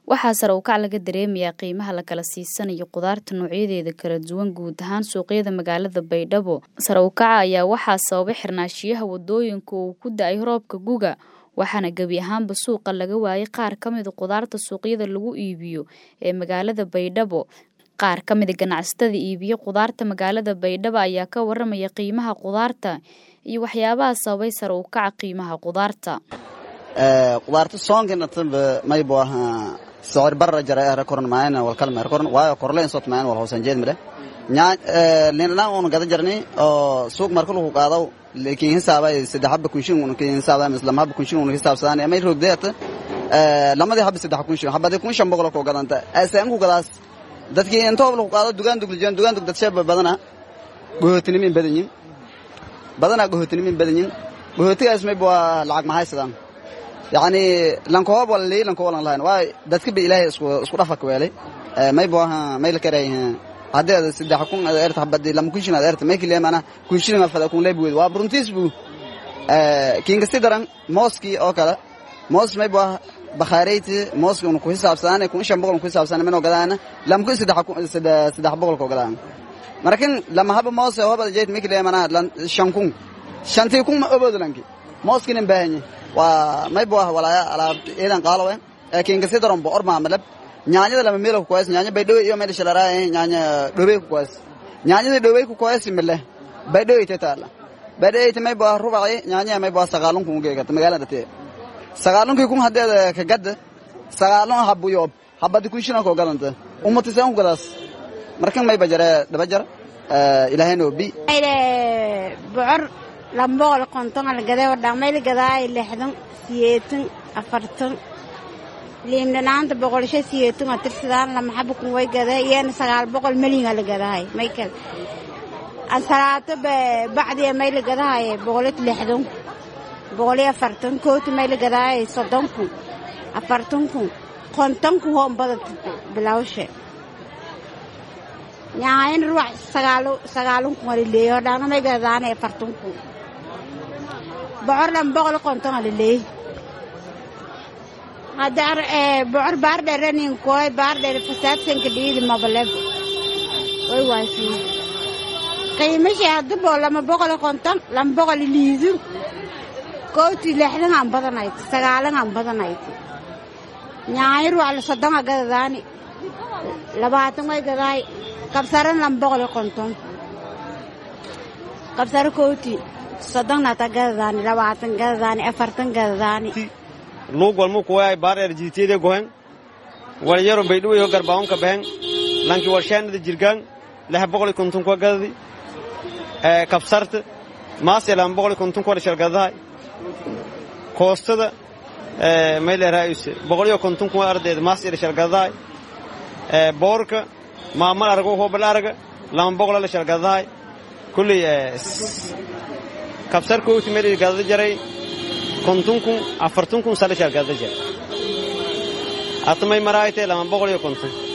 waxaa sare u kac laga dareemayaa qiimaha la kala siisanayo qudaarta noocyadeeda kala duwan guud ahaan suuqyada magaalada baydhabo sare u kaca ayaa waxaa sababay xirnaashiyaha wadooyinka uu ku da-ay roobka guga waxaana gebi ahaanba suuqa laga waayay qaar ka mida qudaarta suuqyada lagu iibiyo ee magaalada baydhabo qaar ka mida ganacsatada iibiyo qudaarta magaalada baydhabo ayaa ka waramaya qiimaha qudaarta iyo waxyaabaha sababay sare u kaca qiimaha qudaarta qudaarta soonkinataba maybo aha sicir barra jara ehra koran maayna wal kal meer koran waayo korleen sot maayan wal hoosan jeed male nyaa linadaan uuna gada jarni oo suuq marka lagu qaado laakiin hisaaba saddex habba kun shilin uuna hisaaba mislam habba kun shilin uuna hisaabsadaan amay roogdeeta lamadii habba saddex kun shilin habadii kun shan boqol koo gadanta asaan ku gadaas dadkii intoob lagu qaado dugaan duglijan dugaan dug dadsheeba badana gohootinimin badanyin badana gohootinimin badanyin gohootigaas mayba waa lacag mahaysadaan yacni lankoob wala lii lankoob walan lahayn waayo dadka ba ilaahay isku isku dhafak weelay mayba aha may la karay haddii ada saddex kun ada erta habadii lama kun shilin ada erta may kilee mana kun shilin afada kun leeb weed waa runtiis buu kiinka si daran mooskii oo kale moos mayba aha bakhaarayti mooski unu ku hisaabsanaane kun shan boqol ku hisaabsanaane minoo gadaana lama kun saddex saddex boqol koo gadaan markin lama haba moose hobada jeet may kilee mana shan kun shantii kun ma oboodo lanki mooskinin baahanye waa maybo ah walaaya alaab eedan qaalowe ee kiinka si daron bo orma malab nyaanyada lama meelo ku koyas nyaanya baydhowe iyo meel shalaraaye nyaanya dhowey ku koyas nyaanyada dhowey ku koyas mile baydhowe ite taala baydhowe ite maybo ah rubaci nyaanya maybo ah sagaalun kun ugeegata magaalada tee sagaalunkii kun haddeeda ka gadda sagaalun habu yoob habadi kun shina koo gadanta umatisaan ku gadaas markan mayba jare dhaba jar ilaahayna obi bocor lamboqol konton algaday wadhamayl gadaay lixdan siyeetan afartan liimdhanaanta boqolsho siyeetan atirsadaan lamaxaba kun way gaday iyana sagaal boqol melina la gadahay maykel ansalaato bacdiya mayla gadahay boqolit lixdan boqoli afartan kooti mayla gadaay soddon kun afartan kun konton kun hoonbada bilawshe nyaayan ruwax sagaalun kun alileeyo hodhaana may gadadaanay afartan kun bocor dhan boqol konton alileey hadar bocor baardheeranin koy baardheer fasaadsanka dhiidi mabaleb way waasiin qiimashi hadabo lama boqol konton lama boqol liidun kooti lixdan aan badanayd sagaalan aan badanayd nyaayan ruwax la soddona gadadaani labaatan way gadaay kabsaran lama boqol konton kabsaro kooti soddonnata gadadaani labaatan gadadaani afartan gadadaani luug walmu kuwaay baardheer jiitiyade gohen wal yaro baydhuweyo garbaawonka behen lanki warshaanada jirgaan lix boqoli konton kuwa gadadi kabsarta maase lama boqoli konton kuwa dhashalgadahay koostada mayleeraayuse boqoliyo konton kuwa ardayda maase dhashalgadahay boorka maamal argo hoobal arga lama boqola dhashalgadahay kulley kabsar kooti meel gadada jaray konton kun afartan kun sadhashal gadada jaray atamay maraaytee lama boqol iyo konton